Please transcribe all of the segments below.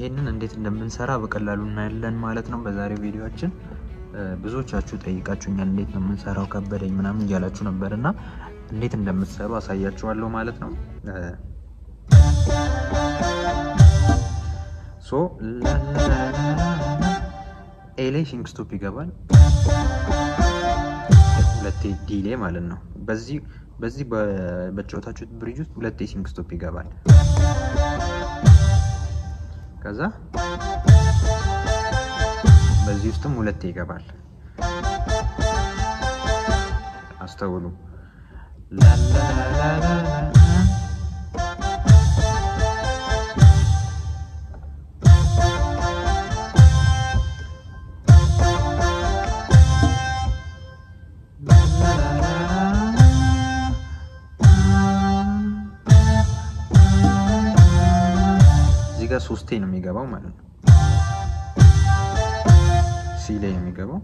ይሄንን እንዴት እንደምንሰራ በቀላሉ እናያለን ማለት ነው በዛሬው ቪዲዮችን። ብዙዎቻችሁ ጠይቃችሁኛል፣ እንዴት ነው የምንሰራው ከበደኝ ምናምን እያላችሁ ነበር እና እንዴት እንደምትሰሩ አሳያችኋለሁ ማለት ነው። ሶ ኤ ላይ ሲንክ ስቶፕ ይገባል፣ ሁለቴ ዲ ላይ ማለት ነው። በዚህ በዚህ በጨዋታችሁት ብሪጅ ውስጥ ሁለቴ ሲንክ ስቶፕ ይገባል። ከዛ በዚህ ውስጥም ሁለቴ ይገባል። አስተውሉ። እዚህ ጋር ሶስቴ ነው የሚገባው ማለት ነው። ሲ ላይ ነው የሚገባው።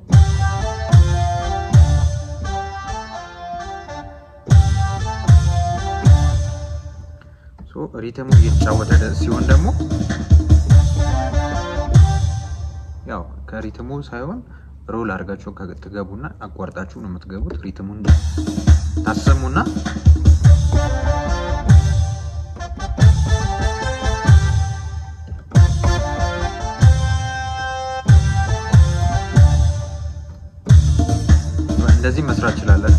ሪትሙ እየተጫወተ ሲሆን ደግሞ ያው ከሪትሙ ሳይሆን ሮል አድርጋችሁ ትገቡና አቋርጣችሁ ነው የምትገቡት። ሪትሙን ታሰሙና እንደዚህ መስራት ይችላለን።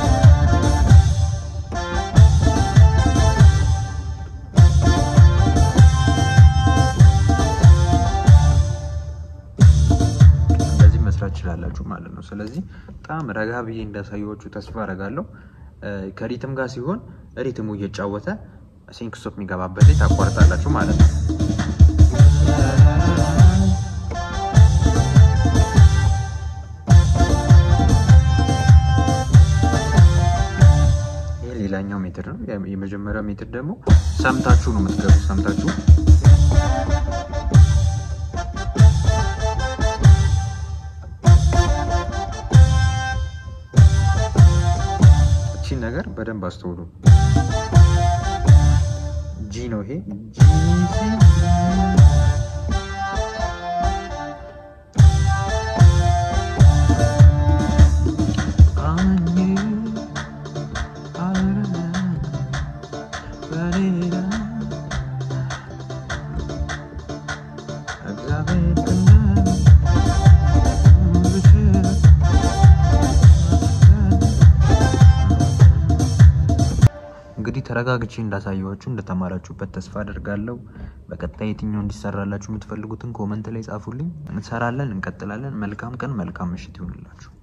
እንደዚህ መስራት ይችላላችሁ ማለት ነው። ስለዚህ በጣም ረጋ ብዬ እንዳሳየዎቹ ተስፋ አረጋለሁ። ከሪትም ጋር ሲሆን ሪትሙ እየጫወተ ሲንክ ስቶፕ የሚገባበት ላይ ታቋርጣላችሁ ማለት ነው። ሌላኛው ሜትር ነው። የመጀመሪያው ሜትር ደግሞ ሰምታችሁ ነው የምትገቡት። ሰምታችሁ እቺን ነገር በደንብ አስተውሉ። ጂ ነው ይሄ ጂ እንግዲህ ተረጋግቼ እንዳሳየኋችሁ እንደተማራችሁበት ተስፋ አደርጋለሁ። በቀጣይ የትኛው እንዲሰራላችሁ የምትፈልጉትን ኮመንት ላይ ጻፉልኝ። እንሰራለን፣ እንቀጥላለን። መልካም ቀን፣ መልካም ምሽት ይሆንላችሁ።